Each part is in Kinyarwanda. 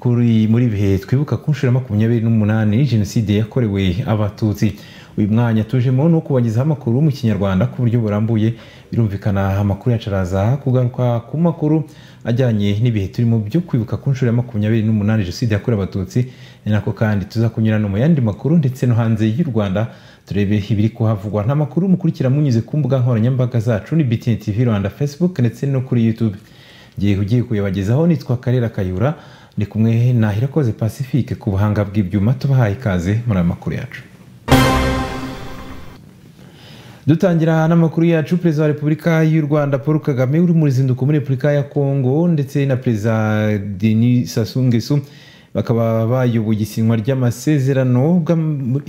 kuri muri bihe twibuka ku nshuro ya makumyabiri n'umunani jenoside yakorewe abatutsi uyu mwanya tujemo no kubagezaho amakuru mu kinyarwanda ku buryo burambuye birumvikana amakuru yacu araza kugaruka ku makuru ajyanye n'ibihe turimo byo kwibuka ku nshuro ya makumyabiri n'umunani jenoside yakorewe abatutsi ni nako kandi tuza kunyura no mu yandi makuru ndetse no hanze y'u rwanda turebe ibiri kuhavugwa nta makuru mukurikira munyuze ku mbuga nkoranyambaga zacu ni btn tv rwanda facebook ndetse no kuri youtube igihe ugiye kuyabagezaho nitwa karera kayura ni kumwe na hirakoze pacifique ku buhanga bw'ibyuma tubahaye ikaze muri aya makuru yacu dutangira n'amakuru yacu perezida wa repubulika y'u rwanda paul kagame uri mu ruzinduko muri repubulika ya kongo ndetse na perezida denis sasungesu bakaba bayoboye isinywa ry'amasezerano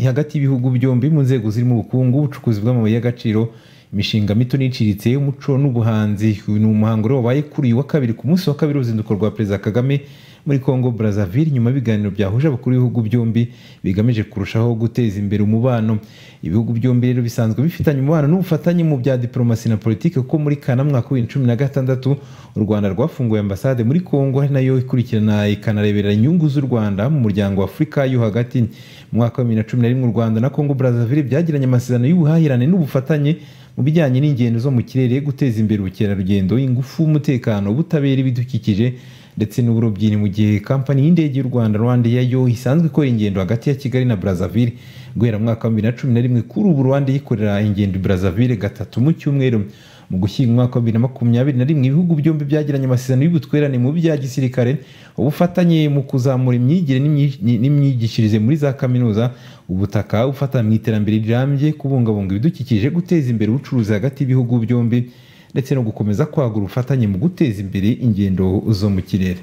hagati y'ibihugu byombi mu nzego zirimo ubukungu ubucukuzi bw'amabuye y'agaciro imishinga mito n'iciriritse umuco n'ubuhanzi ni umuhango rero wabaye kuri uyu wa kabiri ku munsi wa kabiri w'uruzinduko rwa perezida kagame muri congo brazzaville nyuma y'ibiganiro byahuje abakuru b'ibihugu byombi bigamije kurushaho guteza imbere umubano ibihugu byombi rero bisanzwe bifitanye umubano n'ubufatanye mu bya diporomasi na politiki kuko muri kana mwaka w'ibihumbi cumi na gatandatu u rwanda rwafunguye ambasade muri congo ari nayo ikurikirana ikanareberera inyungu z'u rwanda mu muryango wa afurika yo hagati mu mwaka wa bibiri na cumi na rimwe u rwanda na congo brazzaville byagiranye amasezerano y'ubuhahirane n'ubufatanye mu bijyanye n'ingendo zo mu kirere guteza imbere ubukerarugendo ingufu umutekano ubutabera ibidukikije ndetse n'uburobyi ni mu gihe kampani y'indege y'u rwanda rwandeya yo isanzwe ikora ingendo hagati ya kigali na brazzaville guhera mu mwaka wa bibiri na cumi na rimwe kuri ubu rwanda yikorera ingendo brazzaville gatatu mu cyumweru mu gushyinga umwaka wa bibiri na makumyabiri na rimwe ibihugu byombi byagiranye amasezerano y'ubutwererane mu bya gisirikare ubufatanye mu kuzamura imyigire n'imyigishirize muri za kaminuza ubutaka ufata mu iterambere rirambye kubungabunga ibidukikije guteza imbere ubucuruzi hagati y'ibihugu byombi ndetse no gukomeza kwagura ubufatanye mu guteza imbere ingendo zo mu kirere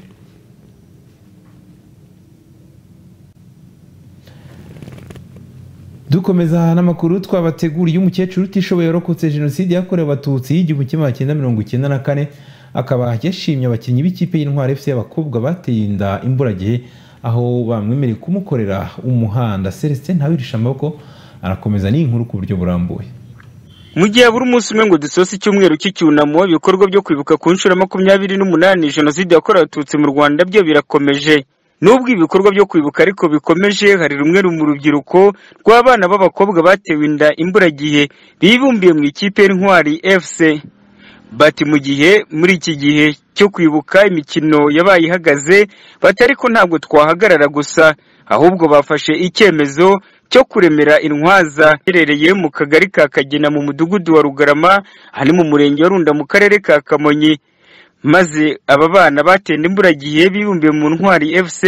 dukomeza n'amakuru twabateguriye umukecuru utishoboye warokotse jenoside yakorewe abatutsi y'igihumbi kimwe cyenda mirongo icyenda na kane akaba yashimye abakinnyi b'ikipe y'intwari fc y'abakobwa bateye inda imburagihe aho bamwemereye kumukorera umuhanda celestin ntawirisha amaboko arakomeza n'inkuru ku buryo burambuye mu gihe buri munsi umwe ngo dusoza icyumweru cy'icyunamo ibikorwa byo kwibuka ku nshuro makumyabiri n'umunani jenoside yakorewe abatutsi mu rwanda byo birakomeje nubwo ibikorwa byo kwibuka ariko bikomeje hari rumwe mu rubyiruko rw'abana b'abakobwa batewe inda imburagihe bibumbiye mu ikipe y'intwari fc bati mu gihe muri iki gihe cyo kwibuka imikino yabaye ihagaze bati ariko ntabwo twahagarara gusa ahubwo bafashe icyemezo cyo kuremera intwaza iherereye mu kagari ka kagena mu mudugudu wa rugarama aha mu murenge wa runda mu karere ka kamonyi maze aba bana batenda imburagihe bibumbiye mu ntwari fc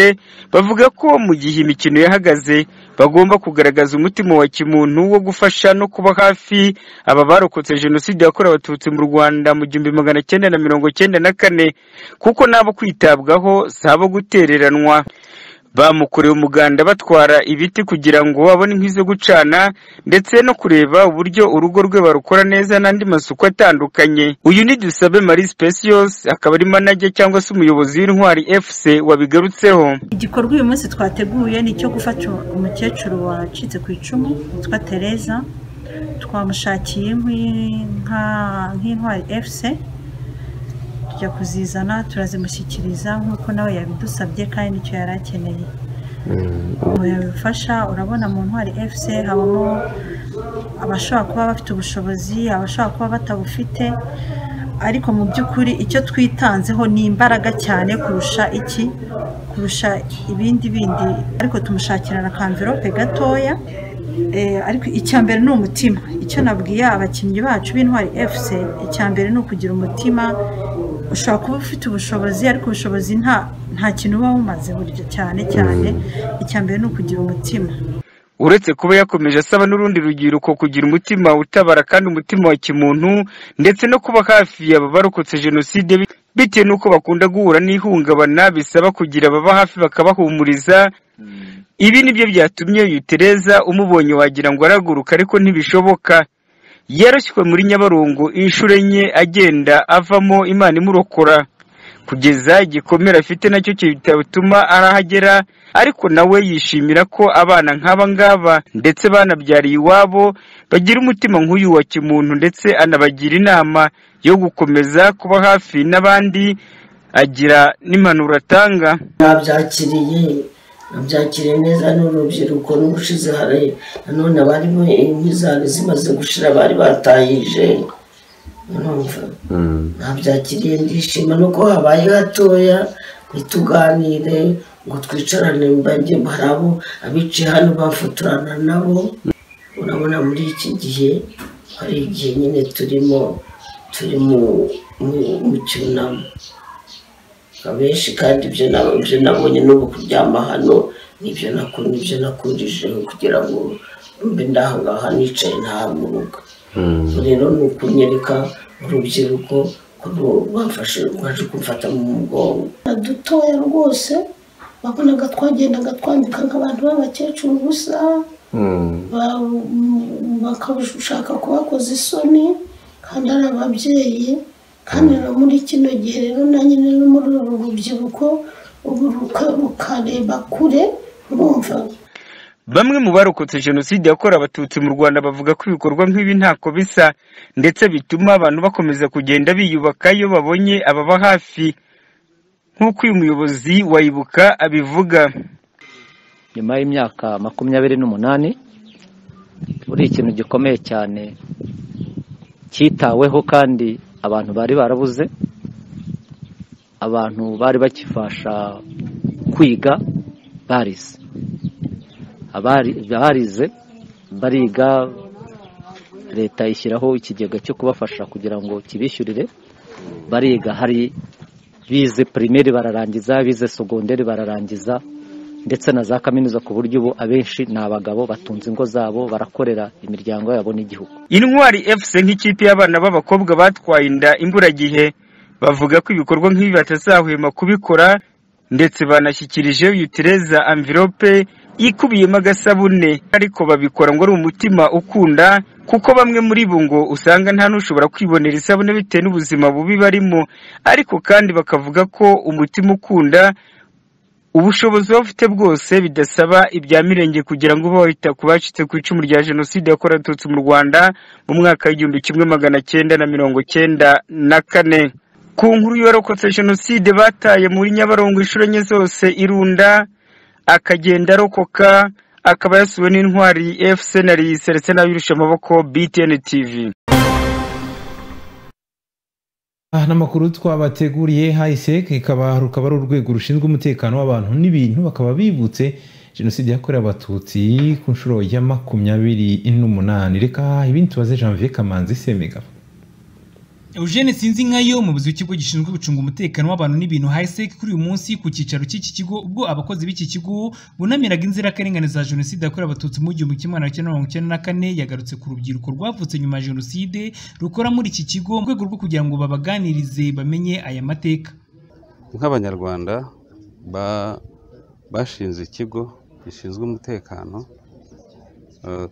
bavuga ko mu gihe imikino yahagaze bagomba kugaragaza umutima wa kimuntu wo gufasha no kuba hafi aba barokotse jenoside yakorewe abatutsi mu rwanda mu gihumbi magana cyenda na mirongo cyenda na kane kuko n'abo kwitabwaho si abo gutereranwa bamukoreye umuganda batwara ibiti kugira ngo abone inkwi zo gucana ndetse no kureba uburyo urugo rwe barukora neza n'andi masuku atandukanye uyu ni dusabe marie specios akaba ari manager cyangwa se umuyobozi w'intwari fc wabigarutseho igikorwa uyu munsi twateguye ni icyo gufata umukecuru wacitse ku icumu witwa tereza twamushakiye nk'intwari fc tujya kuzizana turazimushyikiriza nk'uko nawe yabidusabye kandi nicyo yari akeneye yabifasha urabona mu ntwari fc habamo abashobora kuba bafite ubushobozi abashobora kuba batabufite ariko mu by'ukuri icyo twitanzeho ni imbaraga cyane kurusha iki kurusha ibindi bindi ariko tumushakira na kamverope gatoya ariko icya mbere ni umutima icyo nabwiye abakinnyi bacu b'intwari fc icya mbere ni ukugira umutima ushobora kuba ufite ubushobozi ariko ubushobozi nta kintu uba wumaze buryo cyane cyane icya mbere ni ukugira umutima uretse kuba yakomeje asaba n'urundi rubyiruko kugira umutima utabara kandi umutima wa kimuntu ndetse no kuba hafi yaba barokotse jenoside bitewe n'uko bakunda guhura n'ihungabana bisaba kugira ababa hafi bakabahumuriza ibi nibyo byatumye uyu tereza umubonye wagira ngo araguruka ariko ntibishoboka yarashywe muri nyabarongo inshuro enye agenda avamo imana imurokora kugeza igikomere afite nacyo kitatuma arahagera ariko nawe yishimira ko abana nk'aba ngaba ndetse banabyariye iwabo bagira umutima nk'uyu wa kimuntu ndetse anabagira inama yo gukomeza kuba hafi n'abandi agira n'impanuro atanga babyakiriye babyakiriye neza n'urubyiruko n'ubushize hari nanone abarimo inkwi zari zimaze gushira bari batayije urumva nabyakiriye ndishima nuko habaye hatoya ntituganire ngo twicarane mbajye hari abo abicaye hano bafotorana nabo urabona muri iki gihe hari igihe nyine turimo turi mu cyunamo abenshi kandi ibyo nabyo nabonye n'ubu kuryama hano nibyo nakunda ibyo nakundije kugira ngo mbe ndaho ngaha nicaye ntahaguruka rero ni ukunyereka urubyiruko ko bafashe rwaje kumfata mu mugongo dutoya rwose wabonaga twagendaga twambika nk'abantu b'abakecuru gusa bakashaka kubakoza isoni kandi ari ababyeyi kandi rero muri kino gihe rero nanjye rero muri uru rubyiruko ubu rukareba kure urumva bamwe mu barokotse jenoside yakorewe abatutsi mu rwanda bavuga ko ibikorwa nk'ibi ntako bisa ndetse bituma abantu bakomeza kugenda biyubaka iyo babonye ababa hafi nk'uko uyu muyobozi wayibuka abivuga nyuma y'imyaka makumyabiri n'umunani buri ikintu gikomeye cyane cyitaweho kandi abantu bari barabuze abantu bari bakifasha kwiga barize abarize bariga leta ishyiraho ikigega cyo kubafasha kugira ngo kibishyurire bariga hari bize pirimeri bararangiza bize sogonderi bararangiza ndetse na za kaminuza ku buryo ubu abenshi ni abagabo batunze ingo zabo barakorera imiryango yabo n'igihugu intwari fc nk'ikipe y'abana b'abakobwa batwaye inda imburagihe bavuga ko ibikorwa nk'ibi batazahwema kubikora ndetse banashyikirije yutireza amvirope ikubiyemo agasabune ariko babikora ngo ari umutima ukunda kuko bamwe muri bo ngo usanga nta n'ushobora kwibonera isabune bitewe n'ubuzima bubi barimo ariko kandi bakavuga ko umutima ukunda ubushobozi baba bafite bwose bidasaba ibya mirenge kugira ngo ube wita ku bacitse ku icumu rya jenoside yakorewe abatutsi mu rwanda mu mwaka w'igihumbi kimwe magana cyenda na mirongo cyenda na kane ku nkuru yorokotse jenoside bataye muri nyabarongo inshuro enye zose irunda akagenda arokoka akaba yasuwe n'intwari fc na risa ndetse n'abirusha amaboko btn tv aha n'amakuru twabateguriye hayiseke ikaba rukaba ari urwego rushinzwe umutekano w'abantu n'ibintu bakaba bibutse jenoside yakorewe abatutsi ku nshuro ya makumyabiri n'umunani reka ibindi tubaze janvier kamanzi semigabo eugene sinzi nkayo umuyobozi w'ikigo gishinzwe gucunga umutekano w'abantu n'ibintu hasec kuri uyu munsi ku cyicaro cy'iki kigo ubwo abakozi b'iki kigo bunamiraga inzirakarengane za jenoside yakorewe abatutsi mu gihumbi kimwe magana cyenda mirongo icyenda na kane yagarutse ku rubyiruko rwavutse nyuma ya jenoside rukora muri iki kigo mu rwego rwo kugira ngo babaganirize bamenye aya mateka nk'abanyarwanda bashinze ikigo gishinzwe umutekano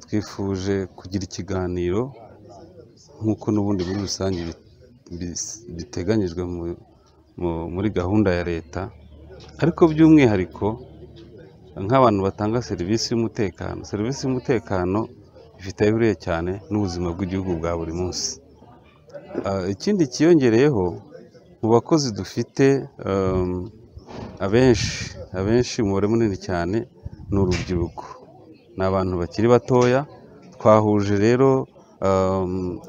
twifuje kugira ikiganiro nk'uko n'ubundi muri rusange biteganyijwe muri gahunda ya leta ariko by'umwihariko nk'abantu batanga serivisi y'umutekano serivisi y'umutekano ifite aho ihuriye cyane n'ubuzima bw'igihugu bwa buri munsi ikindi cyiyongereyeho mu bakozi dufite abenshi abenshi umubare munini cyane ni urubyiruko ni abantu bakiri batoya twahuje rero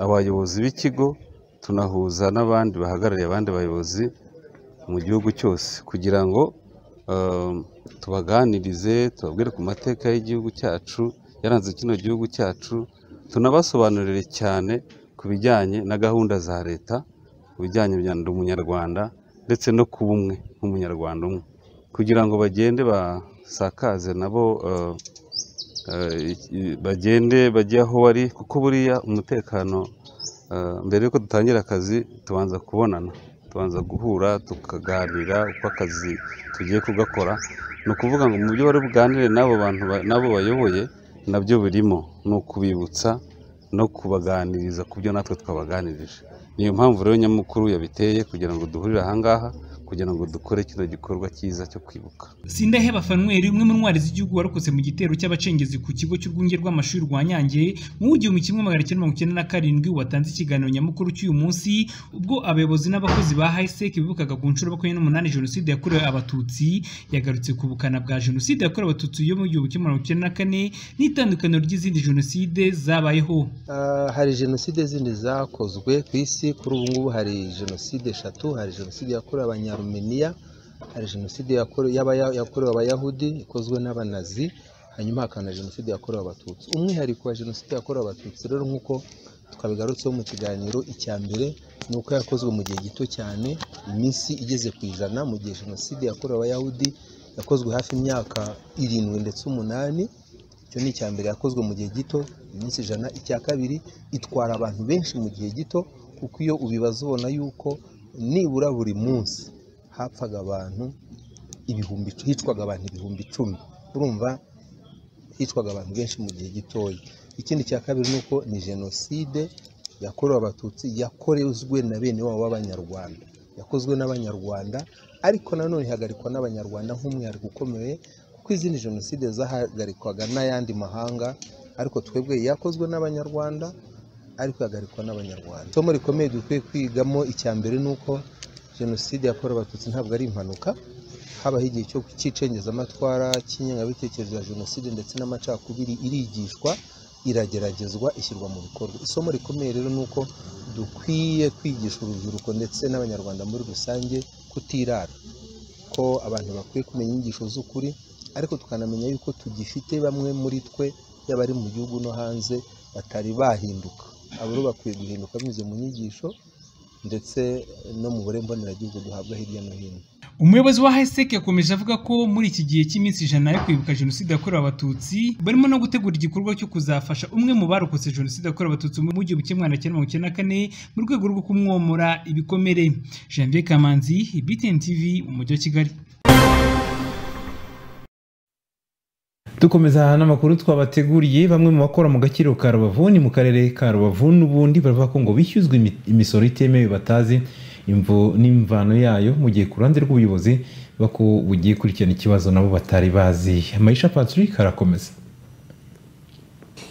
abayobozi b'ikigo tunahuza n'abandi bahagarariye abandi bayobozi mu gihugu cyose kugira ngo tubaganirize tubabwire ku mateka y'igihugu cyacu yaranze kino gihugu cyacu tunabasobanurire cyane ku bijyanye na gahunda za leta ku bijyanye na umunyarwanda ndetse no ku bumwe nk'umunyarwanda umwe kugira ngo bagende basakaze nabo bagende bajye aho bari kuko buriya umutekano mbere y'uko dutangira akazi tubanza kubonana tubanza guhura tukaganira uko akazi tugiye kugakora ni ukuvuga ngo mu byo bari buganire n'abo bantu n'abo bayoboye nabyo birimo ni ukubibutsa no kubaganiriza ku byo natwe twabaganirije niyo mpamvu rero nyamukuru yabiteye kugira ngo duhurire ahangaha kugira ngo dukore kino gikorwa cyiza cyo kwibuka sindaheba fanweri umwe mu ntwari z'igihugu warokotse mu gitero cy'abacengezi ku kigo cy'urwunge rw'amashuri rwa nyange mu w'igihumbi kimwe magana cyenda mirongo icyenda na karindwi watanze ikiganiro nyamukuru cy'uyu munsi ubwo abayobozi n'abakozi ba hisec bibukaga ku nshuro makumyabiri n'umunani jenoside yakorewe abatutsi yagarutse ku bukana bwa jenoside yakorewe abatutsi yo mu gihumbi kimwe mirongo icyenda na kane n'itandukaniro ry'izindi jenoside zabayeho Ah, hari jenoside zindi zakozwe ku isi kuri ubu ngubu hari jenoside eshatu hari jenoside yakorewe abanyarumeniya hari jenoside yakore- y'abaya- yakorewe abayahudi ikozwe n'abanazi hanyuma hakaba na jenoside yakorewe abatutsi umwihariko wa jenoside yakorewe abatutsi rero nk'uko twabigarutseho mu kiganiro icya mbere ni uko yakozwe mu gihe gito cyane iminsi igeze ku ijana mu gihe jenoside yakorewe abayahudi yakozwe hafi imyaka irindwi ndetse umunani icyo ni icya mbere yakozwe mu gihe gito iminsi ijana icya kabiri itwara abantu benshi mu gihe gito kuko iyo ubibaza ubona yuko nibura buri munsi hapfaga abantu ibihumbi hicwaga abantu ibihumbi icumi urumva hicwaga abantu benshi mu gihe gitoya ikindi cya kabiri ni uko ni jenoside yakorewe abatutsi yakorezwe na bene wabo b'abanyarwanda yakozwe n'abanyarwanda ariko nanone ihagarikwa n'abanyarwanda nk'umwihariko ukomeye kuko izindi jenoside zahagarikwwaga n'ayandi mahanga ariko twebwe yakozwe n'abanyarwanda ariko ihagarikwa n'abanyarwanda isomo rikomeye dukwiye kwigamo icya mbere ni uko jenoside yakorewe abatutsi ntabwo ari impanuka habaho igihe cyo cy'icengezamatwara cy'ingengabitekerezo ya jenoside ndetse n'amacakubiri irigishwa irageragezwa ishyirwa mu bikorwa isomo rikomeye rero ni uko dukwiye kwigisha urubyiruko ndetse n'abanyarwanda muri rusange kutirara ko abantu bakwiye kumenya inyigisho z'ukuri ariko tukanamenya yuko tugifite bamwe muri twe yaba ari mu gihugu no hanze batari bahinduka abo rero bakwiye guhinduka binyuze mu nyigisho ndetse no mu burere mboneragihugu duhabwa hirya no hino umuyobozi wa hisec yakomeje avuga ko muri iki gihe cy'iminsi ijana yo kwibuka jenoside yakorewe abatutsi barimo no gutegura igikorwa cyo kuzafasha umwe mu barokotse jenoside yakorewe abatutsi mu gihumbi kimwe magana cyenda mirongo icyenda na kane mu rwego rwo kumwomora ibikomere janvier kamanzi btn tv mu mujyi wa kigali dukomeza n'amakuru twabateguriye bamwe mu bakora mu gakiriro ka rubavu ni mu karere ka rubavu n'ubundi baravuga ko ngo bishyuzwa imi- imisoro itemewe batazi imvo n'imvano yayo mu gihe ku ruhande rw'ubuyobozi buvuga ko bugiye kurikirana ikibazo nabo batari bazi amayisha patrick arakomeza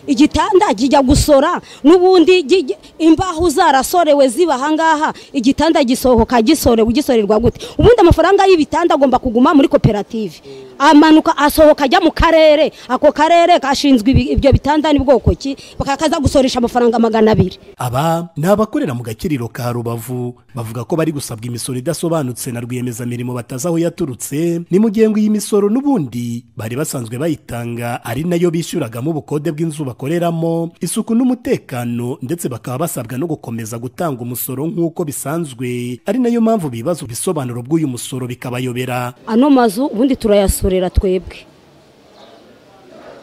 igitanda kijya gusora n'ubundi gi- imbaho zarasorewe ziba ahangaha igitanda gisohoka gisorewe gisorerwa gute ubundi amafaranga y'ibitanda agomba kuguma muri koperative amanuka asohoka ajya mu karere ako karere kashinzwe ibi- ibyo bitanda ni bwoko ki bakakaza gusoresha amafaranga magana abiri aba ni abakorera mu gakiriro ka rubavu bavuga ko bari gusabwa imisoro idasobanutse na rwiyemezamirimo batazi aho yaturutse ni mu gihe ngo iyi misoro n'ubundi bari basanzwe bayitanga ari nayo bishyuragamo ubukode bw'inzu bakoreramo isuku n'umutekano ndetse bakaba basabwa no gukomeza gutanga umusoro nk'uko bisanzwe ari nayo mpamvu bibaza ibisobanuro by'uyu musoro bikabayobera ano mazu ubundi turayasorera twebwe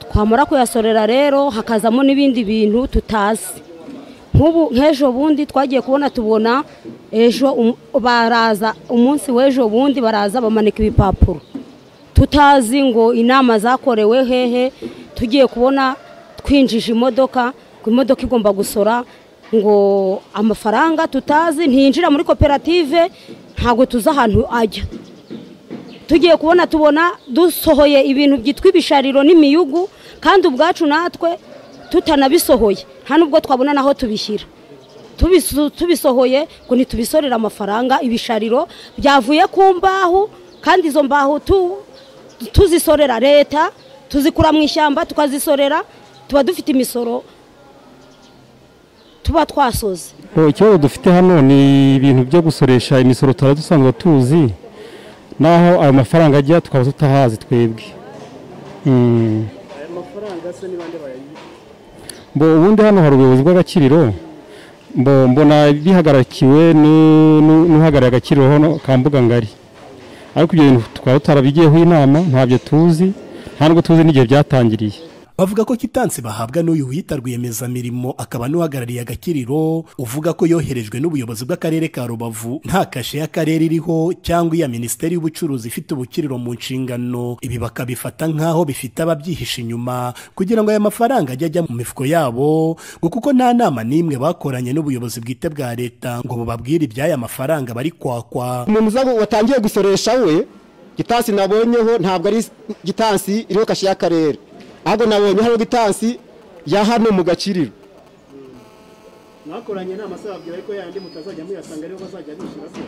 twamara kuyasorera rero hakazamo n'ibindi bintu tutazi nk'ubu nk'ejo bundi twagiye kubona tubona ejo um- baraza umunsi w'ejo bundi baraza bamanika ibipapuro tutazi ngo inama zakorewe hehe tugiye kubona twinjije imodoka ngo imodoka igomba gusora ngo amafaranga tutazi ntiyinjira muri koperative ntabwo tuzi ahantu ajya tugiye kubona tubona dusohoye ibintu byitwa ibishariro n'imiyugu kandi ubwacu natwe tutanabisohoye nta nubwo twabona n'aho tubishyira Tubisu- tubisohoye ngo ntitubisorere amafaranga ibishariro byavuye ku mbaho kandi izo mbaho tu- tuzisorera leta tuzikura mu ishyamba tukazisorera tuba dufite imisoro tuba twasoze ikibazo dufite hano ni ibintu byo gusoresha imisoro tuba dusanzwe tuzi naho ayo mafaranga ajya tukaba tutahazi twebwe Mm. aya mafaranga se ni bande bayayita Mbo ubundi hano hari ubuyobozi bw'agakiriro mbo mbona bihagarakiwe nu- nu- n'uhagarariye agakiriro hano ka mbuga ngari ariko ibyo bintu tukaba tutarabigiyeho inama ntabyo tuzi nta nubwo tuzi n'igihe byatangiriye bavuga ko kitansi bahabwa n'uyu wita rwiyemezamirimo akaba n'uhagarariye agakiriro uvuga ko yoherejwe n'ubuyobozi bw'akarere ka rubavu nta kashe y'akarere iriho cyangwa iya minisiteri y'ubucuruzi ifite ubukiriro mu nshingano ibi bakabifata nk'aho bifite ababyihishe inyuma kugira ngo aya mafaranga ajye ajya mu mifuko yabo ngo kuko nta nama n'imwe bakoranye n'ubuyobozi bwite bwa leta ngo bubabwire iby'aya mafaranga bari kwakwa umuntu uza ngo watangiye gusoresha we gitansi nabonyeho ntabwo ari gitansi iriho kashe y'akarere ahubwo nabonye hariho gitansi ya hano mu gakiriro mwakoranye inama se babwira ariko yandi mutazajya muyasanga ariho bazajya bishyura se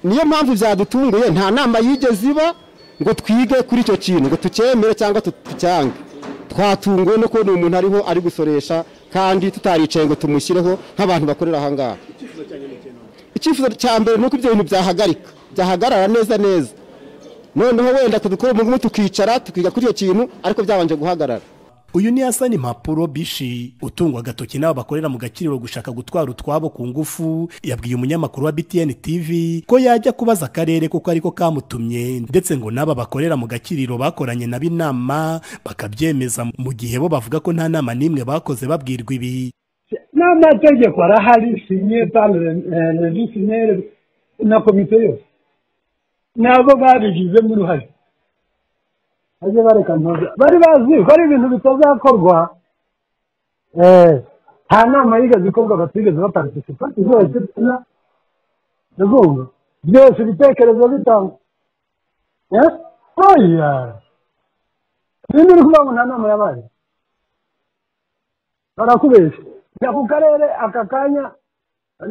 niyo mpamvu byadutunguye nta nama yigeze iba ngo twige kuri icyo kintu ngo tucyemere cyangwa tucyange twatunguwe no kubona umuntu ariho ari gusoresha kandi tutaricaye ngo tumushyireho nk'abantu bakorera aha ngaha icyifuzo cyanjye ni ikintu icyifuzo cya mbere ni uko ibyo bintu byahagarika byahagarara neza neza noneho wenda kudukora umugumu tukicara tukiga kuri icyo kintu ariko byabanje guhagarara uyu ni hasani mpapuro bishi utungwa agatoki n'abo bakorera mu gakiriro gushaka gutwara utwabo ku ngufu yabwiye umunyamakuru wa btn tv ko yajya kubaza akarere kuko ariko kamutumye ndetse ngo n'aba bakorera mu gakiriro bakoranye nabo inama bakabyemeza mu gihe bo bavuga ko nta nama n'imwe bakoze babwirwa ibi n'amategeko arahari sinye pale regisiyoneri na komite yose nabo babigizemo uruhare bajye bareka ntuza bari bazi ko ari ibintu bitazakorwa eh, nta nama yigeze ikorwa batigeze baparticipa zose ndazumva byose ibitekerezo bitangwa Eh? oya ninde uri kuvuga ngo nta nama yabaye barakubeshya jya ku karere aka kanya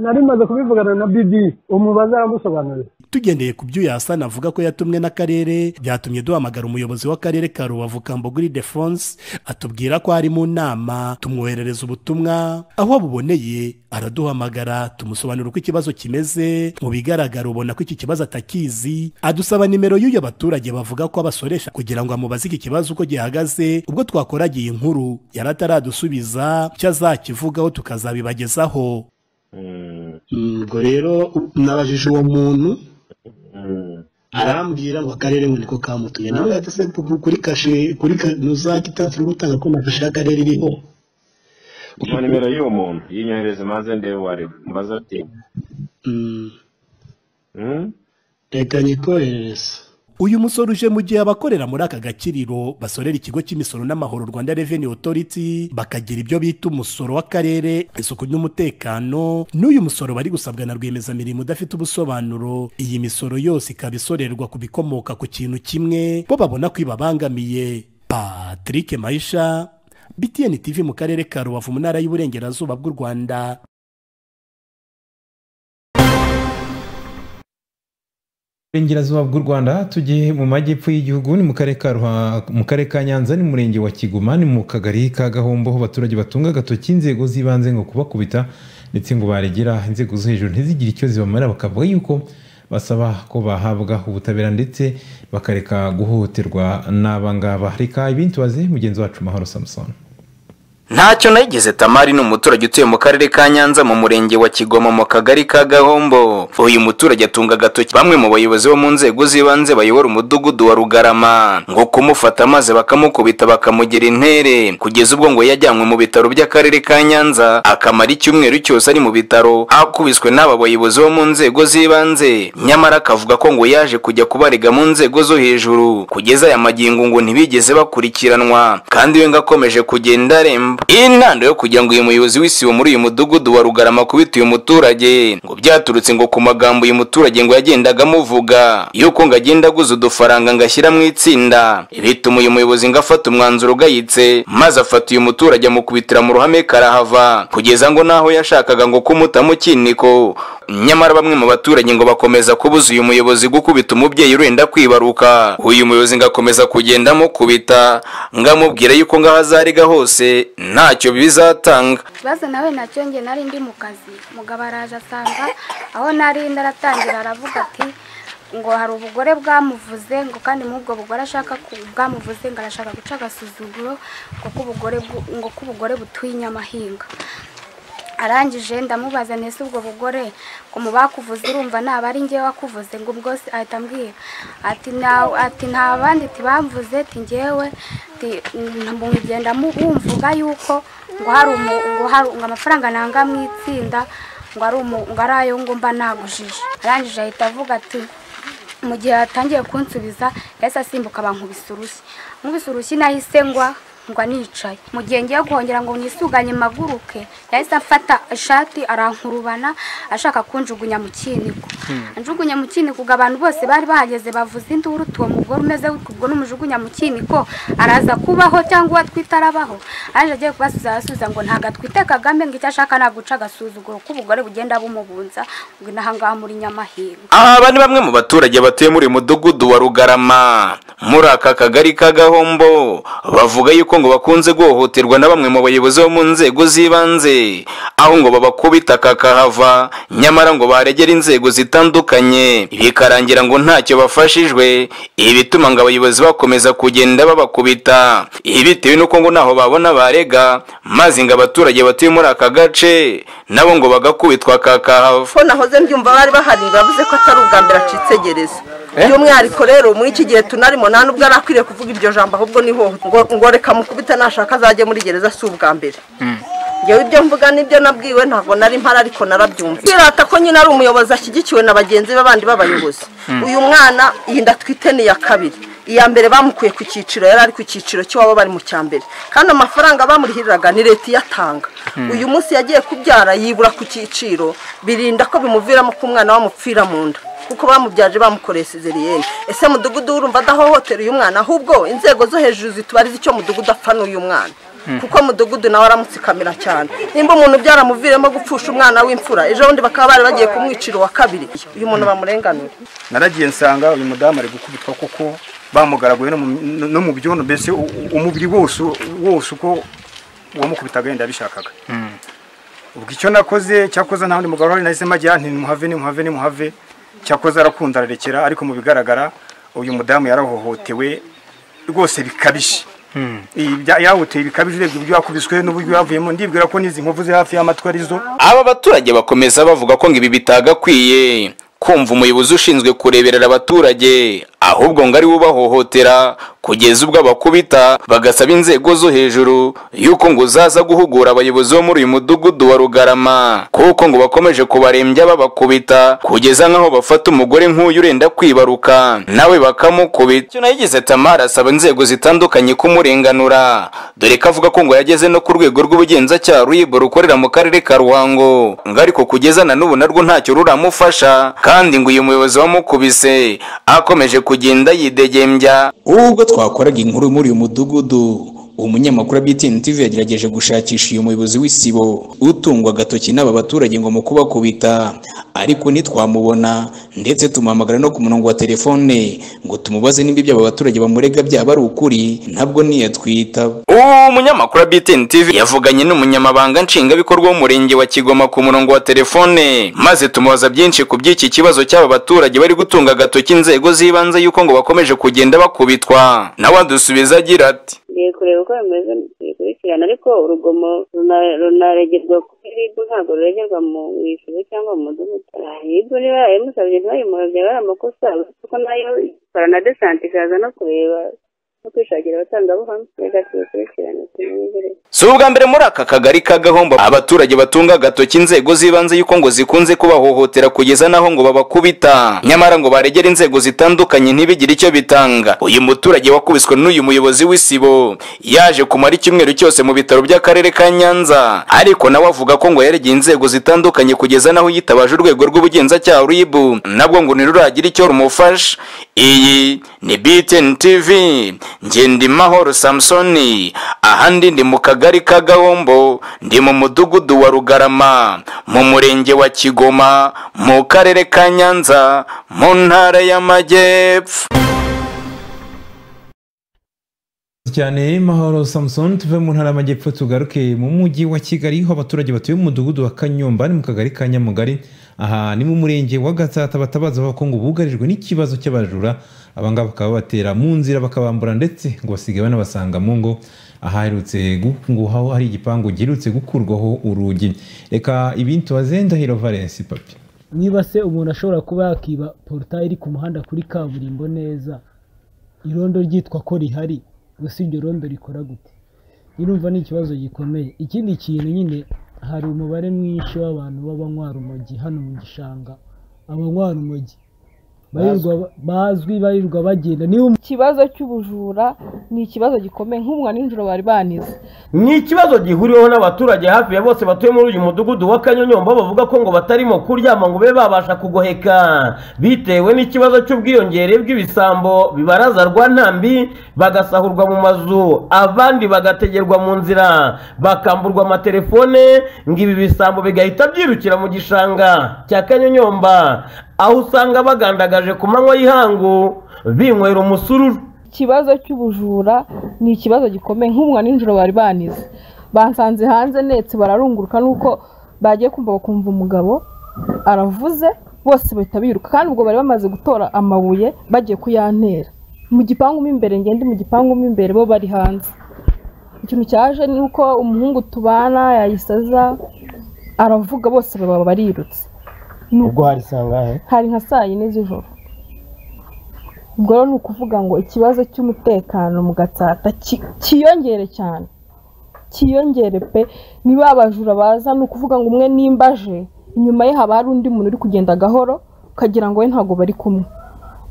nari maze kubivugana na bidi umubaza aragusobanurira tugendeye ku byo yasana avuga ko yatumwe n'akarere byatumye duhamagara umuyobozi w'akarere ka rubavu kamboguri defonse atubwira ko ari mu nama tumwoherereza ubutumwa aho abuboneye araduhamagara tumusobanura uko ikibazo kimeze mu bigaragara ubona ko iki kibazo atakizi adusaba nimero y'uyu abaturage bavuga ko abasoresha kugira ngo amubaze iki kibazo uko gihagaze ubwo twakoragiye inkuru yari ataradusubiza icyo azakivugaho tukazabibagezaho ubwo rero nabajije uwo muntu arambwira ngo akarere ngo niko kamutuye nawe yatse kuri kashe kuri nuza gitatse gutanga ko na kashe y'akarere iriho guha nimero y'uwo muntu yinyohereze maze ndebe wari mbaze ati reka nyikoherereze uyu musore uje mu gihe abakorera muri aka gakiriro basorera ikigo cy'imisoro n'amahoro rwanda revenue authority bakagira ibyo bita umusoro w'akarere isuku n'umutekano n'uyu musoro bari gusabwa na rwiyemezamirimo udafite ubusobanuro iyi misoro yose ikaba isorerwa ku bikomoka ku kintu kimwe bo babona ko ibabangamiye patrick maisha btn tv mu karere ka rubavu mu ntara y'uburengerazuba bw'u rwanda burengerazuba bw'u rwanda tugiye mu majyepfo y'igihugu ni mu karere ka Ruha- mu karere ka nyanza ni mu murenge wa kigoma ni mu kagari ka gahombo aho abaturage batunga agatoki inzego z'ibanze ngo kubakubita ndetse ngo baregera inzego zo hejuru ntizigire icyo zibamarira bakavuga yuko basaba ko bahabwa ubutabera ndetse bakareka guhohoterwa n'abangaba reka ibindi tubaze mugenzi wacu mahoro samusoni ntacyo nayigize tamari ni umuturage utuye mu karere ka nyanza mu murenge wa kigoma mu kagari ka gahombo uyu muturage atunga agatoki bamwe mu bayobozi bo mu nzego z'ibanze bayobora umudugudu wa rugarama ngo kumufata maze bakamukubita bakamugira intere kugeza ubwo ngo yajyanywe mu bitaro by'akarere ka nyanza akamara icyumweru cyose ari mu bitaro akubiswe n'aba bayobozi bo mu nzego z'ibanze nyamara akavuga ko ngo yaje kujya kubarega mu nzego zo hejuru kugeza aya magingo ngo ntibigeze bakurikiranwa kandi we ngo akomeje kugenda aremba iyi ntando yo kugira ngo uyu muyobozi w'isibo muri uyu mudugudu wa rugarama akubite uyu muturage ngo byaturutse ngo ku magambo uyu muturage ngo yagendaga amuvuga yuko ngo agenda aguza udufaranga ngo ashyira mu itsinda bituma uyu muyobozi ngo afata umwanzuro ugayitse maze afata uyu muturage amukubitira mu ruhame karahava kugeza ngo n'aho yashakaga ngo kumuta mu kiniko nyamara bamwe mu baturage ngo bakomeza kubuza uyu muyobozi gukubita umubyeyi urenda kwibaruka uyu muyobozi ngo akomeza kugenda amukubita ngo amubwire yuko ngaho azariga hose ntacyo bizatanga ikibazo nawe nacyo njye nari ndi mu kazi mugabo araje asanga aho nari ndaratangira aravuga ati ngo hari ubugore bwamuvuze ngo kandi muri ubwo bugore ashaka ku- bwamuvuze ngo arashaka guca agasuzuguro ngo k'ubugore bwu- ngo k'ubugore butuye inyamahinga arangije ndamubaza nese ubwo bugore ngo mu bakuvuze urumva naba ari ngewe wakuvuze ngo ubwo se ahita ambwira ati "Nta- ati nta bandi tibamvuze ati ngewe mugenda bumvuga yuko ngo hari umu- ngo hari ngo amafaranga nanga mu itsinda ngo ari umu- ngo ari ayo ngomba nagujije arangije ahita avuga ati mu gihe atangiye kunsubiza yahise asimbuka abankubise urushyi nkubise urushyi nahise ngwa ngwa nicaye mu gihe ngiye guhongera ngo nisuganye maguruke yahise afata ishati arankurubana ashaka kunjugunya mu kiniko anjugunya mu kiniko ubwo abantu bose bari bahageze bavuza induru uwo mugore umeze gutyo ubwo n'umujugunya mu kiniko araza kubaho cyangwa uwo atwite arabaho aje agiye kubasubiza arasubiza ngo ntabwo atwite kagame ngo icyo ashaka ni aguca agasuzuguro k'ubugore bugenda bumubunza ngo inaha ngaha muri nyamahirwe Aha aba ni bamwe mu baturage batuye muri uyu mudugudu wa Rugarama muri aka kagari ka Gahombo bavuga yuko ngo bakunze guhohoterwa na bamwe mu bayobozi bo mu nzego z'ibanze aho ngo babakubita kakahava nyamara ngo baregera inzego zitandukanye bikarangira ngo ntacyo bafashijwe ibi bituma ngo abayobozi bakomeza kugenda babakubita ibi bitewe n'uko ngo ntaho babona barega maze ngo abaturage batuye muri aka gace nabo ngo bagakubitwa kakahava fo nahoze mbyumva bari bahari bavuze ko atari ubwa mbere acitse gereza by'umwihariko rero muri iki gihe tunarimo nta n'ubwo ari akwiriye kuvuga iryo jambo ahubwo niho ngo ngo reka mukubita nashaka azajye muri gereza si ubwa mbere ngewe ibyo mvuga nibyo nabwiwe ntabwo nari mpari ariko narabyumva twirata ko nyine ari umuyobozi ashyigikiwe na bagenzi be bandi b'abayobozi Mm. uyu mwana iyi ndatwite ni iya kabiri iya mbere bamukuye ku cyiciro yari ari ku cyiciro cy'iwabo bari mu cya mbere kandi amafaranga bamurihiriraga ni leta iyatanga Mm. uyu munsi yagiye kubyara yibura ku cyiciro birinda ko bimuviramo ko umwana bamupfira mu nda kuko bamubyaje bamukoreye sizeriyeni ese mudugudu urumva adahohotera uyu mwana ahubwo inzego zo hejuru zitubariza icyo mudugudu apfa n'uyu mwana Mm. kuko mudugudu nawe aramutsikamira cyane nimba umuntu byaramuviremo gupfusha umwana w'imfura ejo bundi bakaba bari bagiye kumwicira uwa kabiri uyu muntu bamurenganura naragiye nsanga uyu mudamu ari gukubitwa kuko bamugaraguye no mu- no mu byondo mbese u- u- umubiri wose wose uko uwamukubitaga yenda yabishakaga ubwo icyo nakoze cyakoze nta wundi mugabo uhari nahise majya nti nimuhave nimuhave nimuhave cyakoze arakunda ararekera ariko mu bigaragara uyu mudamu yarahohotewe rwose bikabije Iyi bya- yahoteye bikabije urebye uburyo yakubiswe n'uburyo yavuyemo ndibwira ko n'izi nkovu ziri hafi y'amatwi arizo Aba baturage bakomeza bavuga ko ngo ibi bitagakwiye kumva umuyobozi ushinzwe kureberera abaturage ahubwo ngo ari we ubahohotera kugeza ubwo abakubita bagasaba inzego zo hejuru yuko ngo zaza guhugura abayobozi bo muri uyu mudugudu wa Rugarama kuko ngo bakomeje kubarembya babakubita kugeza nk'aho bafata umugore nk'uyu urenda kwibaruka nawe bakamukubita icyo nayo yagize Tamara asaba inzego zitandukanye kumurenganura dore ko avuga ko ngo yageze no ku rwego rw'ubugenzacyaha ruyibo rukorera mu karere ka ruhango ngo ariko kugeza na n'ubu narwo ntacyo ruramufasha kandi ngo uyu muyobozi wamukubise akomeje kugenda yidegembya ubwo twakoraga inkuru muri uyu mudugudu umunyamakuru wa BTN TV yagerageje gushakisha uyu muyobozi w'isibo utungwa agatoki n'aba baturage ngo mu kubakubita ariko ntitwamubona ndetse tumuhamagara no ku murongo wa telefone ngo tumubaze nimba ibyo aba baturage bamurega byaba ari ukuri ntabwo ntiyatwitaba uwo munyamakuru wa BTN TV yavuganye n'umunyamabanga nshingwabikorwa w'umurenge wa Kigoma ku murongo wa telefone maze tumubaza byinshi ku by'iki kibazo cy'aba baturage bari gutunga agatoki inzego z'ibanze yuko ngo bakomeje kugenda bakubitwa nawe adusubiza agira ati ngiye kureba uko bimeze bikurikirana ariko urugomo runa- runaregerwa kuri ribu ntabwo ruregerwa mu isibo cyangwa mu mudugudu ribu niba yarayimusabye ntibayimuhe byaba ari amakosa kuko nayo ikora na desante ikaza no kureba no kwishakira abatangabuhamya reka tubikurikirane tubimenyere si ubwa mbere muri aka kagari ka gahombo abaturage batunga agatoki inzego z'ibanze yuko ngo zikunze kubahohotera kugeza n'aho ngo babakubita nyamara ngo baregera inzego zitandukanye ntibigire icyo bitanga uyu muturage wakubiswe n'uyu muyobozi w'isibo yaje kumara icyumweru cyose mu bitaro by'akarere ka nyanza ariko nawe avuga ko ngo yaregeye inzego zitandukanye kugeza n'aho yitabaje urwego rw'ubugenzacyaha ribu nabwo ngo ntiruragira icyo rumufasha iyi ni btn tv ngendimahoro samusoni ahandi ndi mu kagari ka gahombo ndi mu mudugudu wa rugarama mu murenge wa kigoma mu karere ka nyanza mu ntara y'amajyepfo cyane mahoro samusoni tuve mu ntara y'amajyepfo tugaruke mu mujyi wa kigali aho abaturage batuye mu mudugudu wa kanyomba ni mu kagari ka nyamugari aha ni mu murenge wa gatsata batabaza bavuga ko ngo bugarijwe n'ikibazo cy'abajura abangaba bakaba babatera mu nzira bakabambura ndetse ngo basigaye banabasanga mu ngo aherutse ngo aho hari igipangu giherutse gukurwaho urugi reka ibintu tubaze ndahiro valensi papi niba se umuntu ashobora kuba yakiba porutayi iri ku muhanda kuri kaburimbo neza irondo ryitwa ko rihari gusa iryo rondo rikora gute irumva ni ikibazo gikomeye ikindi kintu nyine hari umubare mwinshi w'abantu b'abanywa rumogi hano mu gishanga abanywa rumogi barirwa- bazwi barirwa bagenda niba umu- ikibazo cy'ubujura ni ikibazo gikomeye nk'umwa nijoro bari banize ni ikibazo gihuriweho n'abaturage hafi ya bose batuye muri uyu mudugudu wa kanyonyomba bavuga ko ngo batarimo kuryama ngo babe babasha kugoheka bitewe n'ikibazo cy'ubwiyongere bw'ibisambo bibaraza rwa ntambi bagasahurwa mu mazu abandi bagategerwa mu nzira bakamburwa amatelefone ngo ibi bisambo bigahita byirukira mu gishanga cya kanyonyomba aho usanga bagandagaje ku manywa y'ihangu binywera umusururu ikibazo cy'ubujura ni ikibazo gikomeye nk'umwa nijoro bari banize basanze hanze netse bararunguruka nuko bagiye kumva bakumva umugabo aravuze bose bahita biruka kandi ubwo bari bamaze gutora amabuye bagiye kuyantera mu gipangu mo imbere ngende mu gipangu mo imbere bo bari hanze ikintu cyaje ni uko umuhungu tubana yayisaza aravuga bose baba barirutse ubwo hari sangahe hari nka saa yine z'ijoro ubwo rero ni ukuvuga ngo ikibazo cy'umutekano mu gatsata ki- kiyongere cyane kiyongere pe niba abajura baza ni ukuvuga ngo umwe nimba aje inyuma ye haba hari undi muntu uri kugenda gahoro ukagira ngo we ntabwo bari kumwe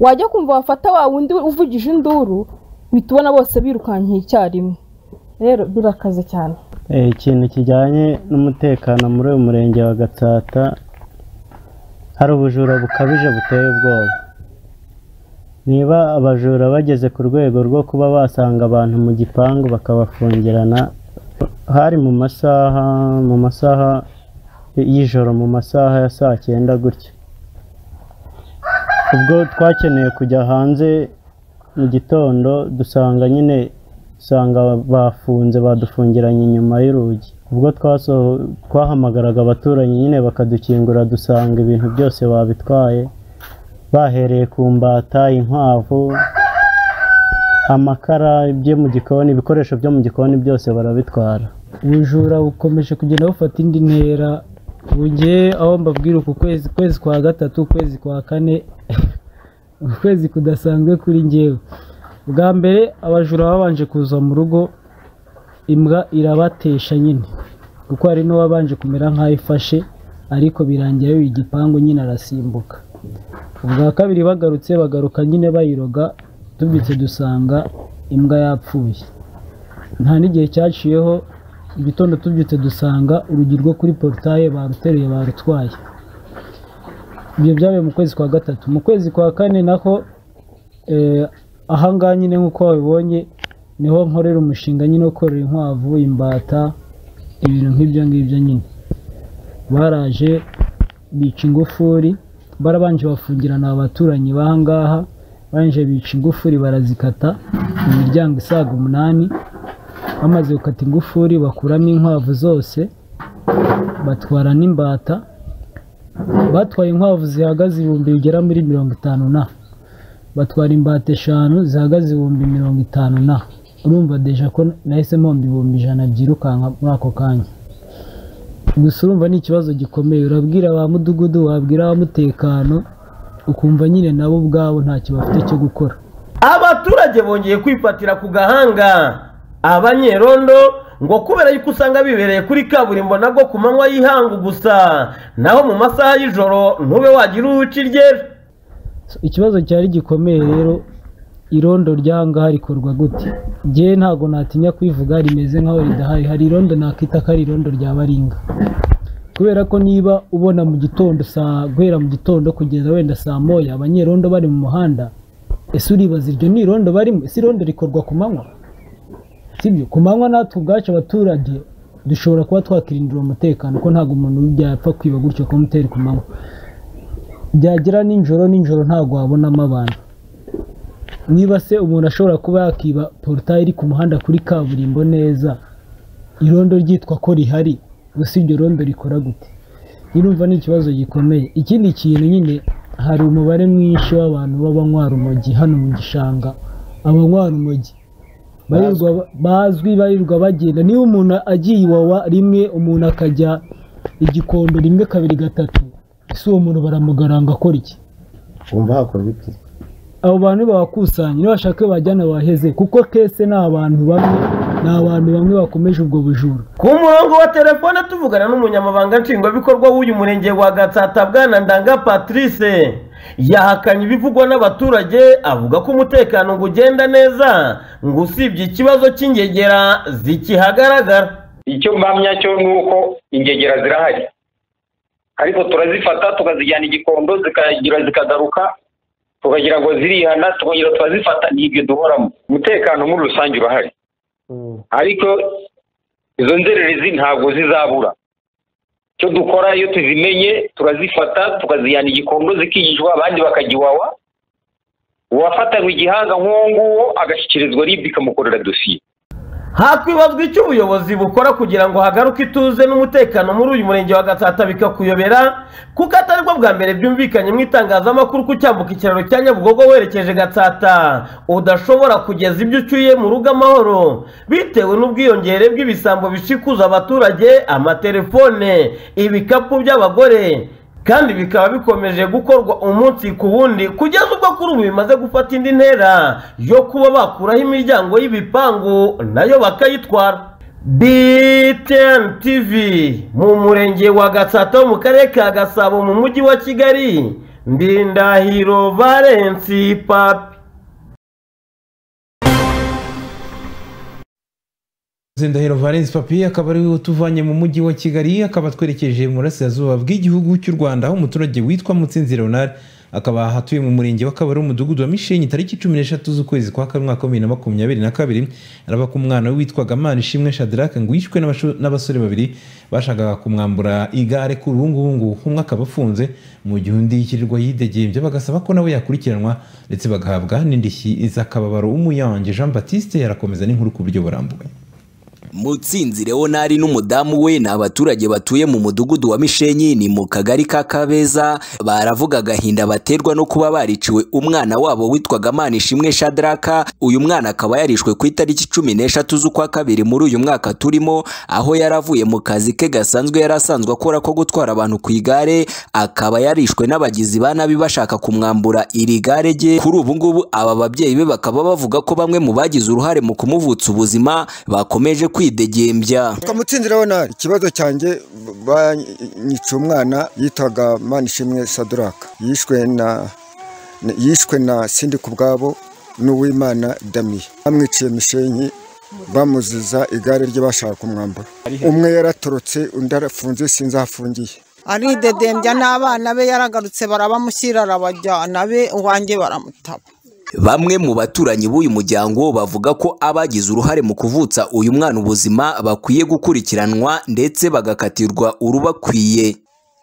wajya kumva wafata wa wundi uvugije induru uhita ubona bose birukankiye icyarimwe rero birakaze cyane Eh, ikintu kijyanye n'umutekano muri uyu murenge wa gatsata hari ubujura bukabije buteye ubwoba niba abajura bageze ku rwego rwo kuba basanga abantu mu gipangu bakabafungirana hari mu masaha mu masaha y'ijoro mu masaha ya saa cyenda gutya ubwo twakeneye kujya hanze mu gitondo dusanga nyine usanga bafunze badufungiranye inyuma y'urugi ubwo twaso- twahamagaraga abaturanyi nyine bakadukingura dusanga ibintu byose babitwaye bahereye ku mbata inkwavu amakara byo mu gikoni ibikoresho byo mu gikoni byose barabitwara ubujura bukomeje kugenda bufata indi ntera ubu ngewe aho mbabwira uku kwezi kwezi kwa gatatu ukwezi kwa kane ukwezi kudasanzwe kuri ngewe bwa mbere abajura babanje kuza mu rugo imbwa irabatesha nyine kuko hari n'uwabanje kumera nk'aho ifashe ariko birangira yiwe igipangu nyine arasimbuka ubwa kabiri bagarutse bagaruka nyine bayiroga tubyutse dusanga imbwa yapfuye nta n'igihe cyaciyeho igitondo tubyutse dusanga urugi rwo kuri porutaye baruteruye barutwaye ibyo byabaye mu kwezi kwa gatatu mu kwezi kwa kane naho eh, ahangaha nyine nk'uko wabibonye niho nkorera umushinga nyine wo korora inkwavu imbata ibintu nk'ibyo ngibyo nyine baraje bica ingufuri barabanje bafungirana abaturanyi b'ahangaha barangije bica ingufuri barazikata mu miryango isaga umunani bamaze gukata ingufuri bakuramo inkwavu zose batwara n'imbata batwaye inkwavu zihagaze ibihumbi bigera muri mirongo itanu na batwara imbata eshanu zihagaze ibihumbi mirongo itanu na urumva deja ko nahise mpomba ibihumbi ijana byirukanka muri ako kanya gusa urumva ni ikibazo gikomeye urabwira ba mudugudu wabwira ba mutekano ukumva nyine nabo ubwabo ntacyo bafite cyo gukora abaturage bongeye kwifatira ku gahanga abanyerondo ngo kubera yuko usanga bibereye kuri kaburimbo nabwo ku manywa y'ihangu gusa naho mu masaha y'ijoro ntube wagira uwo uciryera ikibazo cyari gikomeye rero irondo ry'ahangaha rikorwa gute njyewe ntabwo natinya kubivuga rimeze nk'aho ridahari hari irondo nakita ko ari irondo rya baringa kubera ko niba ubona mu gitondo saa guhera mu gitondo kugeza wenda saa moya abanyerondo bari mu muhanda ese uribaza iryo ni irondo barimo ese irondo rikorwa ku manywa sibyo ku manywa natwe ubwacu abaturage dushobora kuba twakirindira umutekano ko ntabwo umuntu yapfa kwiba gutyo kumutera ku manywa byagera nijoro nijoro ntabwo wabonamo abantu niba se umuntu ashobora kuba yakiba porutayi iri ku muhanda kuri kaburimbo neza irondo ryitwa ko rihari gusa iryo rondo rikora gute irumva ni ikibazo gikomeye ikindi kintu nyine hari umubare mwinshi w'abantu b'abanywa rumogi hano mu gishanga abanywa rumogi barirwa bazwi barirwa bagenda niba umuntu agiye iwawa rimwe umuntu akajya igikondo rimwe kabiri gatatu ese uwo muntu baramugaranga akora iki wumva hakorwa iki abo bantu babakusanya niba bashaka iyo bajyana baheze kuko kese ni abantu bamwe ni abantu bamwe bakomeje ubwo bujura ku murongo wa telefone tuvugana n'umunyamabanga nshingwabikorwa w'uyu murenge wa gatsata bwana ndanga patrice yahakanye ibivugwa n'abaturage avuga ko umutekano ngo ugenda neza ngo usibye ikibazo cy'ingegera zikihagaragara icyo mpamya cyo ni uko ingegera zirahari ariko turazifata tukazijyana igikondo zikagira zikagaruka tukagira ngo zirihana tukongera turazifata ni ibyo duhoramo umutekano muri rusange urahari ariko izo nzererezi ntabwo zizabura icyo dukora iyo tuzimenye turazifata tukazijyana igikondo zikigishwa abandi bakagiwawa uwafatanywe igihanga nk'uwo nguwo agashyikirizwa ribu ikamukorera dosiye hakwibazwa icyo ubuyobozi bukora kugira ngo hagaruke ituze n'umutekano muri uyu murenge wa gatsata bikakuyobera kuko atari bwo bwa mbere byumvikanye mu itangazamakuru ko cyambuka ikiraro cya nyabugogo werekeje gatsata udashobora kugeza ibyo ucyuye mu rugo amahoro bitewe n'ubwiyongere bw'ibisambo bishikuza abaturage amatelefone ibikapu by'abagore kandi bikaba bikomeje gukorwa umunsi ku wundi kugeza ubwo kuri ubu bimaze gufata indi ntera yo kuba bakuraho imiryango y'ibipangu nayo bakayitwara btn tv mu murenge wa gatsata wo mu karere ka gasabo mu mujyi wa kigali ndindahiro valensi papi Zendahiro Valens Papi akaba ari we utuvanye mu mujyi wa Kigali akaba twerekeje mu burasirazuba bw'igihugu cy'u Rwanda aho umuturage witwa Mutsinzi Leonard akaba hatuye mu murenge wa Kabare umudugudu wa Mishenyi tariki cumi n'eshatu z'ukwezi kwa kabiri umwaka wa bibiri na makumyabiri na kabiri araba ko umwana we witwaga Manishimwe Shadrack ngo yishwe n'abasho- n'abasore babiri bashakaga kumwambura igare kuri ubu ngubu ngo umwe akaba afunze mu gihe undi yikirirwa yidegembya bagasaba ko nawe yakurikiranwa ndetse bagahabwa n'indishyi z'akababaro umuyange Jean Baptiste yarakomeza n'inkuru ku buryo burambuye Mutsinzi Leonari n'umudamu we ni abaturage batuye mu mudugudu wa Mishenyi ni mu kagari ka Kabeza baravuga agahinda baterwa no kuba bariciwe umwana wabo witwaga Manishimwe Shadraka uyu mwana akaba yarishwe ku itariki cumi n'eshatu z'ukwa kabiri muri uyu mwaka turimo aho yaravuye mu kazi ke gasanzwe yari asanzwe akora ko gutwara abantu ku igare akaba yarishwe n'abagizi ba nabi bashaka kumwambura iri gare rye kuri ubu ngubu aba babyeyi be bakaba bavuga ko bamwe mu bagize uruhare mu kumuvutsa ubuzima bakomeje kwidegembya twamutsinze urabona ikibazo cyanjye banyitse umwana yitwaga manishimwe saduraka yishwe na yishwe na sindi ku bwabo n'uwimana damiye bamwiciye mishenyi bamuziza igare rye bashaka kumwambura umwe yaratorotse undi arafunze sinzi aho afungiye aridedembya n'abana be yaragarutse barabamushyira arabajyana be uwanjye baramutaba Bamwe mu baturanyi b'uyu muryango bavuga ko abagize uruhare mu kuvutsa uyu mwana ubuzima bakwiye gukurikiranwa ndetse bagakatirwa urubakwiye.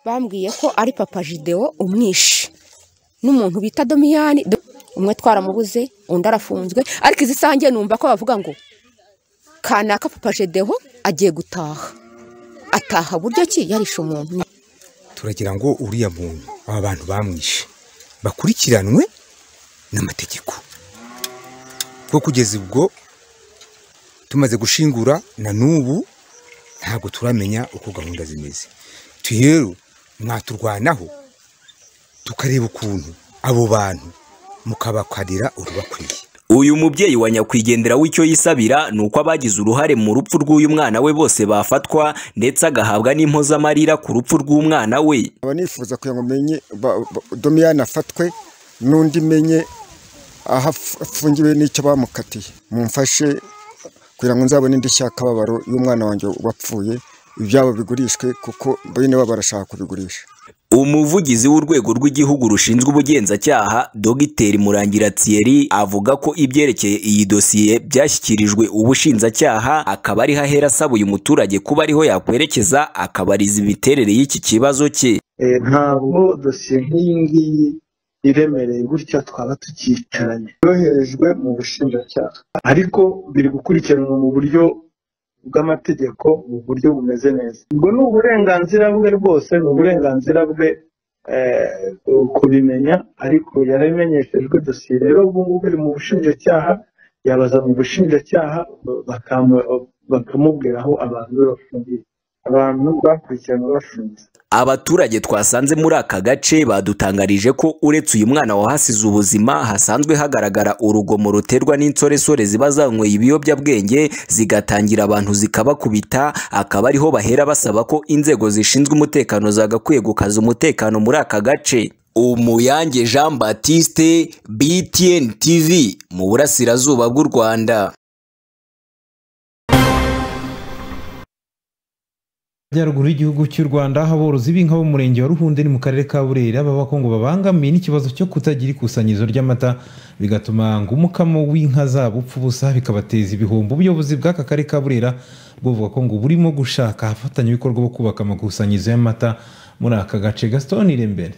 bambwiye ko ari papa jidewo umwishe n'umuntu bita domiyani Do- umwe twaramubuze undi arafunzwe ariko izi sange numva ko bavuga ngo kanaka papa jidewo agiye gutaha ataha buryo ki yarishe umuntu turagira ngo uriya muntu aba bantu bamwishe bakurikiranwe n'amategeko kuko kugeza ubwo tumaze gushingura na n'ubu ntabwo turamenya uko gahunda zimeze rero mwaturwanaho tukareba ukuntu abo bantu mukabakarira urubakwiye Uyu mubyeyi wa nyakwigendera w'icyo yisabira ni uko abagize uruhare mu rupfu rw'uyu mwana we bose bafatwa ndetse agahabwa n'impozamarira ku rupfu rw'umwana we. nkaba nifuza kugira ngo menye ba- ba- domiyani afatwe n'undi menye aho af- afungiwe n'icyo bamukatiye mumfashe kugira ngo nzabone indishyi y'akababaro y'umwana wanjye wapfuye ibyabo bigurishwe kuko bene baba barashaka kubigurisha Umuvugizi w'urwego rw'igihugu rushinzwe ubugenzacyaha Dogiteri Murangira Thierry avuga ko ibyerekeye iyi dosiye byashyikirijwe ubushinjacyaha akaba ariho ahera asaba uyu muturage kuba ariho yakwerekeza akabariza imiterere y'iki kibazo cye. Eh, ntabwo dosiye nk'iyi ngiyi iremereye gutya twaba tukicaranye yoherejwe mu bushinjacyaha ariko biri gukurikiranwa mu buryo bw'amategeko mu buryo bumeze neza ubwo ni uburenganzira bwe rwose ni uburenganzira bwe eh, kubimenya ariko yarabimenyeshejwe dosiye rero ubu ngubu iri mu bushinjacyaha yabaza mu bushinjacyaha bakam- bakamubwira aho abantu be bafungiye abantu bakurikirana bafunze abaturage twasanze muri aka gace badutangarije ko uretse uyu mwana wahasize ubuzima hasanzwe hagaragara urugomo ruterwa n'insoresore ziba zanyweye ibiyobyabwenge zigatangira abantu zikabakubita akaba ariho bahera basaba ko inzego zishinzwe umutekano zagakwiye gukaza umutekano muri aka gace umuyange jean batiste btn tv mu burasirazuba bw'u rwanda Majyaruguru y'igihugu cy'u Rwanda aho aborozi b'inka bo mu murenge wa Ruhunde ni mu karere ka Burera baba ko ngo babangamiye n'ikibazo cyo kutagira ikusanyirizo ry'amata bigatuma ngo umukamo w'inka zabo upfa ubusa bikabateza ibihombo ubuyobozi bw'aka karere ka Burera buvuga ko ngo burimo gushaka abafatanyabikorwa bo kubaka amakusanyirizo y'amata muri aka gace Gaston Irembere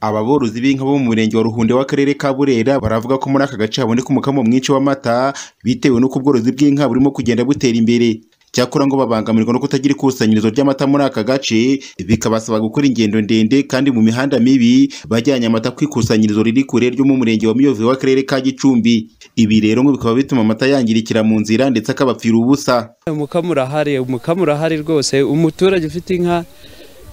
ababorozi b'inka bo mu murenge wa Ruhunde w'akarere ka Burera baravuga ko muri aka gace haboneka umukamo mwinshi w'amata bitewe n'uko ubworozi bw'inka burimo kugenda butera imbere cyakora ngo babangamirwa no kutagira ikusanyirizo ry'amata muri aka gace bikabasaba gukora ingendo ndende kandi mu mihanda mibi bajyanye amata ku ikusanyirizo riri kure ryo mu murenge wa Miyove w'akarere ka Gicumbi ibi rero ngo bikaba bituma amata yangirikira mu nzira ndetse akabapfira ubusa umukamo urahari umukamo urahari rwose umuturage ufite inka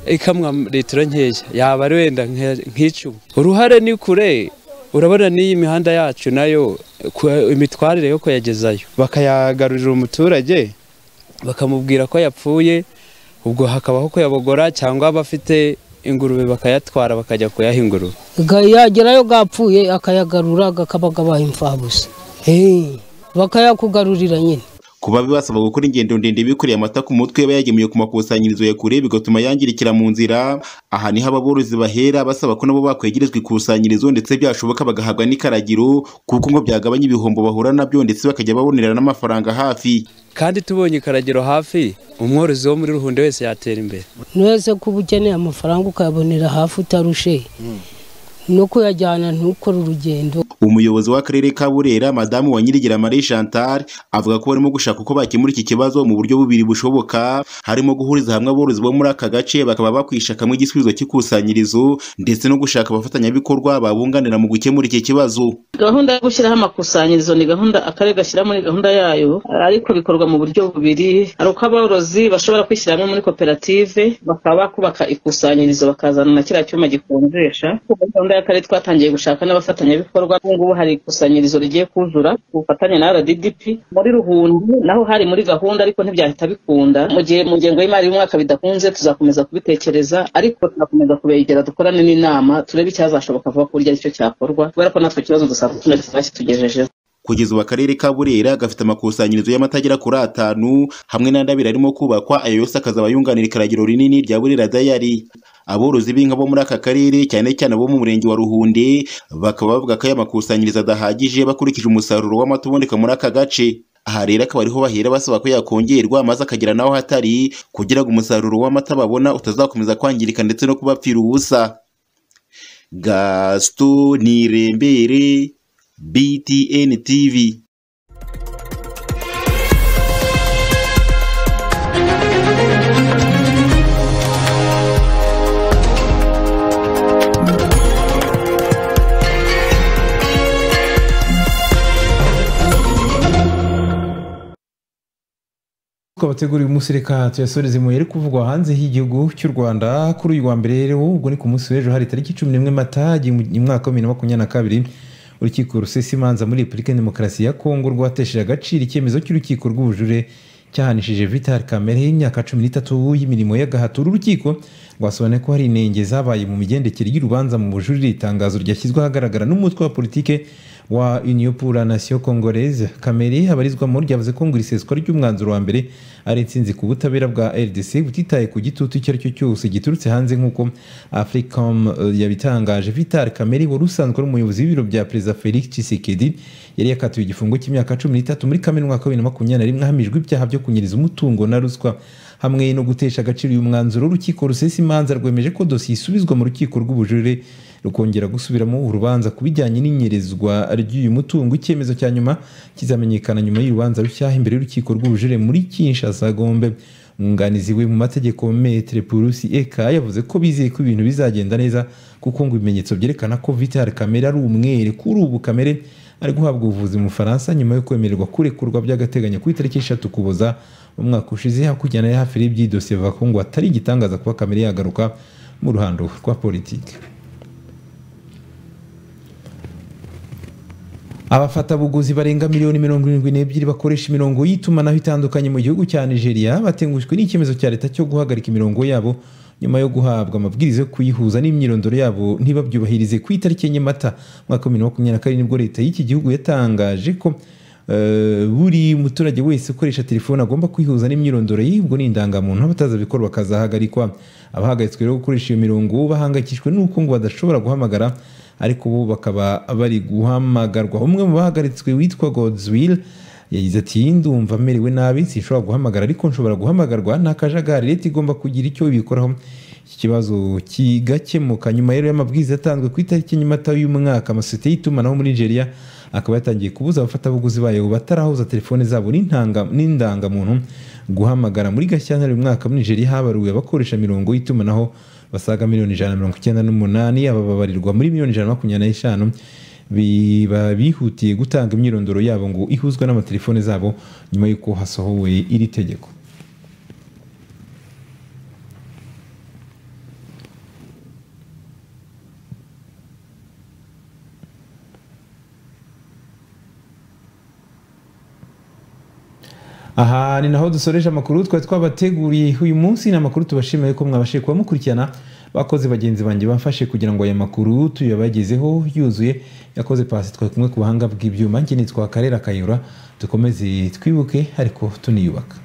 ikamwa litiro nkeya yaba ari wenda nke- nk'icumi uruhare ni kure urabona n'iyi mihanda yacu nayo ku- imitwarire yo kuyagezayo bakayagarurira umuturage bakamubwira ko yapfuye ubwo hakabaho kuyabogora cyangwa abafite ingurube bakayatwara bakajya kuyaha ingurube Ga- yagerayo gapfuye akayagarura gakabaga imfabusa Hey, bakayakugarurira nyine kuba bibasaba gukora ingendo ndende bikoreye amata ku mutwe bayagemuye ku makusanyirizo ya kure bigatuma yangirikira mu nzira aha niho ababorozi bahera basaba ko nabo bakwegerezwa ikusanyirizo ndetse byashoboka bagahabwa n'ikaragiro kuko ngo byagabanya ibihombo bahura nabyo ndetse bakajya babonera n'amafaranga hafi kandi tubonye ikaragiro hafi umworozi wo muri ruhunde wese yatera imbere ntuwese kuba ukeneye amafaranga ukayabonera hafi utarushe no kuyajyana ntukore urugendo umuyobozi w'akarere ka burera madamu wa nyirigira marie chantal avuga ko barimo gushaka uko bakemura iki kibazo mu buryo bubiri bushoboka harimo guhuriza hamwe aborozi bo muri aka gace bakaba bakwishakamwe igisubizo cy'ikusanyirizo ndetse no gushaka abafatanyabikorwa babunganira mu gukemura iki kibazo gahunda yo gushyiraho amakusanyirizo ni gahunda akarere gashyira muri gahunda yayo ariko bikorwa mu buryo bubiri hari uko aborozi bashobora kwishyiramo muri koperative bakaba bakubaka ikusanyirizo bakazana na kiriya cyuma gikonjesha muri gahunda y'akarere twatangiye gushaka n'abafatanyabikorwa ubu ngubu hari ikusanyirizo rigiye kuzura ku bufatanye na rddp muri ruhundu naho hari muri gahunda ariko ntibyahita bikunda mu gihe mu ngengo y'imari y'umwaka bidakunze tuzakomeza kubitekereza ariko tuzakomeza kubegera dukorane n'inama turebe icyazashoboka vuba ku buryo aricyo cyakorwa kubera ko natwe ikibazo dusanzwe tunafite bakitugejejeho kugeza ubu akarere ka burera gafite amakusanyirizo y'amata agera kuri atanu hamwe n'andi abiri arimo kubakwa ayo yose akazaba yunganira ikaragiro rinini rya burera dayari aborozi b'inka bo muri aka karere cyane cyane abo mu murenge wa ruhunde bakaba bavuga ko aya makusanyirizo adahagije bakurikije umusaruro w'amata uboneka muri aka gace aha rero akaba ariho bahera basaba ko yakongerwa maze akagera n'aho hatari kugira ngo umusaruro w'amata babona utazakomeza kwangirika ndetse no kubapfira ubusa gaston nirembere BTN TV twabateguriye umunsi reka tuyasoreze mu yari kuvugwa hanze y'igihugu cy'u Rwanda kuri uyu wa mbere rero ubwo ni ku munsi w'ejo hari tariki cumi n'imwe mata mu mwaka wa bibiri na makumyabiri na kabiri urukiko rusesa imanza muri repubulika ya demokarasi ya kongo rwatesheje agaciro icyemezo cy'urukiko rw'ubujure cyahanishije vital kamere y'imyaka cumi n'itatu y'imirimo y'agahato uru rukiko rwasobanuye ko hari inenge zabaye mu migendekere y'urubanza mu bujurire itangazo ryashyizwe ahagaragara n'umutwe wa politike wa union pour la nation congolaise kamere abarizwamo ryavuze ko ngo iri seswa ry'umwanzuro wa mbere ari intsinzi ku butabera bwa rdc butitaye ku gitutu icyo ari cyo cyose giturutse hanze nk'uko africom eh, yabitangaje vital kamere wari usanzwe ari umuyobozi w'ibiro bya perezida felix tshisekedi yari yakatiwe igifungo cy'imyaka cumi n'itatu muri kamena umwaka wa bibiri na makumyabiri na rimwe ahamijwe ibyaha byo kunyereza umutungo na ruswa hamwe no gutesha agaciro uyu mwanzuro urukiko rusesa imanza rwemeje ko dosiye isubizwa mu rukiko rw'ubujurire rukongera gusubiramo urubanza ku bijyanye n'inyerezwa ry'uyu mutungo icyemezo cya nyuma kizamenyekana nyuma y'urubanza rushya imbere y'urukiko rw'ubujurire muri kinshasa Basagombe umwunganizi we mu mategeko metere purusi eka yavuze ko bizeye ko ibintu bizagenda neza kuko ngo ibimenyetso byerekana ko vitali kamere ari umwere kuri ubu kamere ari guhabwa ubuvuzi mu faransa nyuma yo kwemererwa kurekurwa by'agateganyo ku itariki eshatu kuboza umwaka ushize hakurikirana ya hafi y'ibyidosiye bavuga ko ngo atari igitangaza kuba kamere yagaruka mu ruhando rwa politiki abafatabuguzi barenga miliyoni mirongo irindwi n'ebyiri bakoresha imirongo y'itumanaho itandukanye mu gihugu cya nigeria batengushwe n'icyemezo cya leta cyo guhagarika imirongo yabo nyuma yo guhabwa amabwiriza yo kuyihuza n'imyirondoro yabo ntibabyubahirize ku itariki enye mata mwaka bibiri na makumyabiri na kane nibwo leta y'iki gihugu yatangaje ko eh, buri muturage wese ukoresha telefone agomba kwihuza n'imyirondoro ye ubwo ni indangamuntu abatazabikora bakazahagarikwa abahagaritswe rero gukoresha iyo mirongo bahangayikishijwe n'uko ngo badashobora guhamagara ariko ubu bakaba bari guhamagarwa umwe mu bahagaritswe witwa godswill yagize ati ndumva merewe nabi sinshobora guhamagara ariko nshobora guhamagarwa ni akajagari leta igomba kugira icyo ibikoraho iki kibazo kigakemuka nyuma rero y'amabwiriza yatanzwe ku itariki nyamata y'umwaka amasosiyete y'itumanaho muri nigeria akaba yatangiye kubuza abafatabuguzi bayo batarahuza telefone zabo n'intanga- n'indangamuntu guhamagara muri gashyantare uyu mwaka muri nigeria habaruwe abakoresha mirongo y'itumanaho basaga miliyoni ijana na mirongo icyenda n'umunani aba babarirwa muri miliyoni ijana na makumyabiri n'eshanu biba bihutiye gutanga imyirondoro yabo ngo ihuzwe n'amatelefone zabo nyuma y'uko hasohowe iri tegeko aha ni naho dusoreje amakuru twari twabateguriye uyu munsi ni amakuru tubashimiye ko mwabashije kuba mukurikirana bakoze bagenzi banjye bamfashe kugira ngo aya makuru tuyabagezeho yuzuye yakoze pasi twari kumwe ku buhanga bw'ibyuma njye nitwa karera kayura dukomeze twibuke ariko tuniyubaka